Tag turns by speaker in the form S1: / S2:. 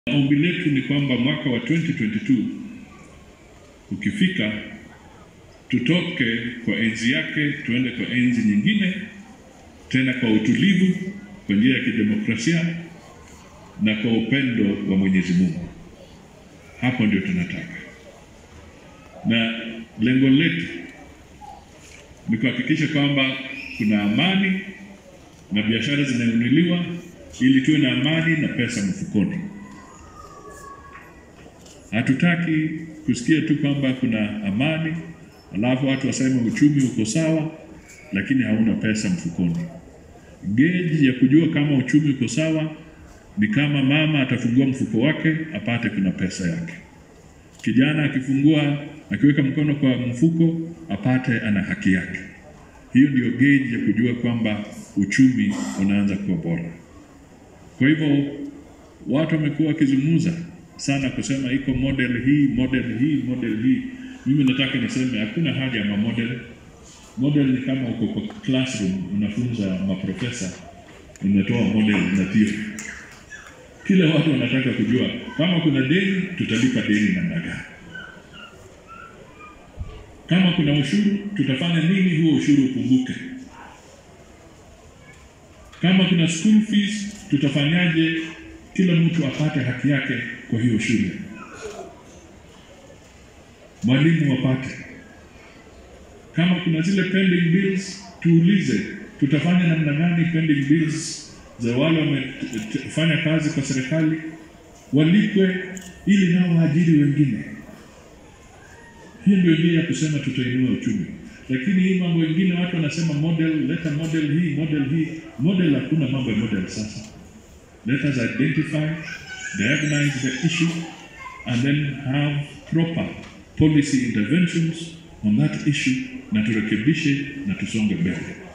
S1: Ombi letu ni kwamba mwaka wa 2022 ukifika, tutoke kwa enzi yake tuende kwa enzi nyingine, tena kwa utulivu, kwa njia ya kidemokrasia na kwa upendo wa Mwenyezi Mungu. Hapo ndio tunataka, na lengo letu ni kuhakikisha kwamba kuna amani na biashara zinainuliwa, ili tuwe na amani na pesa mfukoni. Hatutaki kusikia tu kwamba kuna amani alafu watu waseme uchumi uko sawa, lakini hauna pesa mfukoni. Geji ya kujua kama uchumi uko sawa ni kama mama atafungua mfuko wake apate kuna pesa yake, kijana akifungua akiweka mkono kwa mfuko apate ana haki yake. Hiyo ndio geji ya kujua kwamba uchumi unaanza kuwa bora. Kwa hivyo watu wamekuwa wakizungumza sana kusema iko model hii model hii model hii. Mimi nataka niseme hakuna haja ya model. Model ni kama uko kwa classroom unafunza maprofesa, unatoa model na theory. Kila watu wanataka kujua kama kuna deni, tutalipa deni namna gani? Kama kuna ushuru, tutafanya nini huo ushuru upunguke? Kama kuna school fees, tutafanyaje kila mtu apate haki yake kwa hiyo shule, mwalimu wapate. Kama kuna zile pending bills, tuulize tutafanya namna gani pending bills za wale wamefanya kazi kwa serikali walipwe, ili nao waajiri wengine. Hiyo ndio njia ya kusema tutainua uchumi. Lakini hii mambo mengine watu wanasema model, leta model hii model hii model. Hakuna mambo ya model sasa. Let us identify, diagnose the issue, and then have proper policy interventions on that issue, na turekebishe na tusonge mbele.